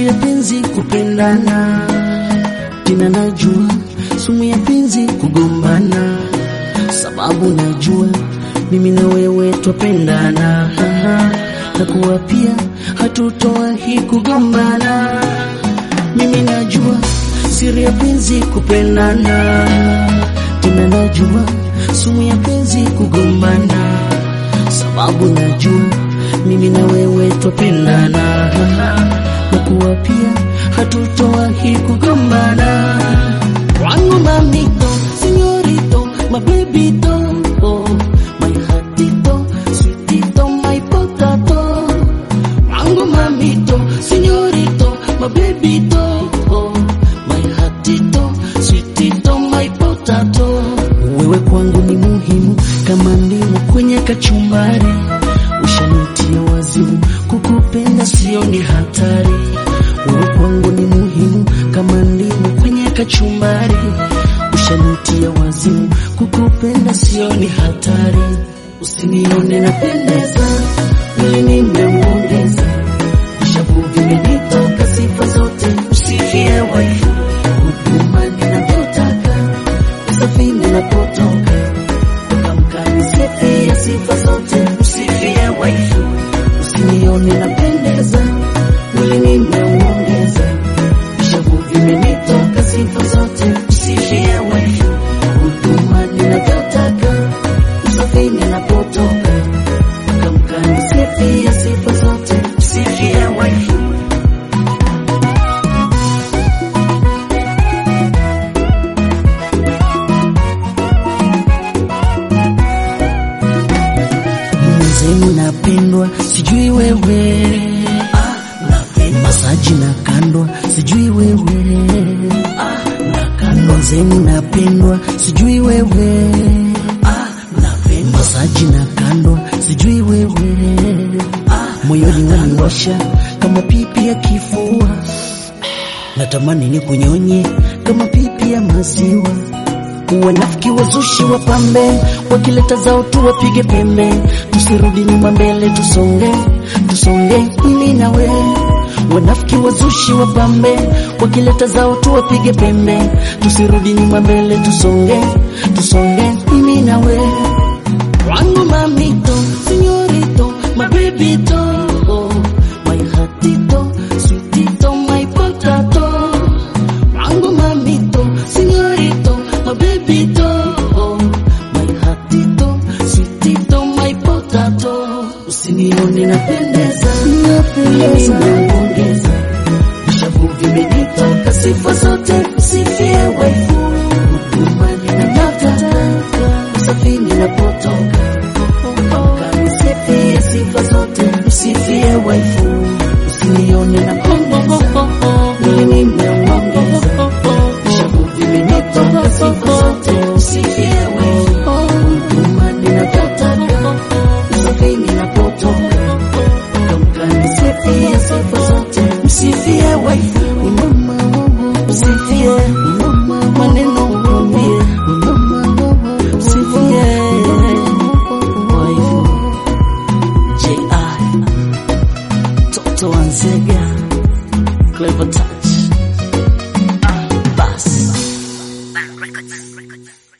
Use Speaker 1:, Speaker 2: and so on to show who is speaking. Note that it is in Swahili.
Speaker 1: siri ya penzi kupendana, tena najua sumu ya penzi kugombana, sababu najua mimi na wewe twapendana, na kuwa pia hatutowahi kugombana. Mimi najua siri ya penzi kupendana, tena najua sumu ya penzi kugombana, sababu najua mimi na wewe twapendana, na kuwa pia hatutowahi kugombana. Wangu mamito, senyorito, my babyto, oh, my heartito, sweetito, my potato. Wangu mamito, senyorito, my babyto, oh, my heartito, sweetito, my potato. Wewe kwangu ni muhimu kama ndimu kwenye kachumbari, ushanitia wazimu, kukupenda sio ni hatari. Wewe kwangu ni muhimu kama ndimu kwenye kachumbari, ushanitia wazimu, kukupenda sio ni hatari. Usinione napendeza, mwili nimeongeza, vishavu vimenitoka sifa zote, usifie waifu, huduma ninavyotaka, usafi ninapotoka, kamkani sifie sifa zote, usifie waifu, usinione napendeza, mwili nimeongeza, vishavu vimenitoka sifa zote, usifie waifu, huduma ninavyotaka, usafi ninapotoka, kamkani sifie sifa zote, usifie waifu. Mwenzenu napendwa, sijui wewe ah, napendwa. Masaji na kandwa, sijui wewe ah, nakandwa. Mwenzenu napendwa, sijui wewe ah, napendwa. Masaji na kandwa, sijui wewe ah, moyoni waniwasha kama pipi ya kifua, natamani ni kunyonye kama pipi ya maziwa Wanafiki wazushi wapambe, wakileta zao tu wapige pembe, tusirudi nyuma, mbele tusonge, tusonge mimi na we. Wanafiki wazushi wapambe, wakileta zao tu wapige pembe, tusirudi nyuma, mbele tusonge, tusonge mimi na we. Wangu mamito, senyorito, my babyto, oh, my heartito, sweetito, my potato. Wangu mamito, senyorito, my babyto, oh, my heartito, sweetito, my potato. Usinione napendeza, napendeza, naongeza vishavu vimenitoka sifa zote, usifie waifu, huduma ninataka, usafi ninapotoka, kanisifie sifa zote, usifie waifu, usinione napendeza, mimi nimeongeza vishavu vimenitoka sifa zote, usifie waifu, huduma ninataka, usafi ninapotoka kamkanisifie sifa zote, msifie waifu, msifie maneno mwambie, msifie waifu. J.I. Toto Wanzega Clever Touch Ah, Bas
Speaker 2: Records.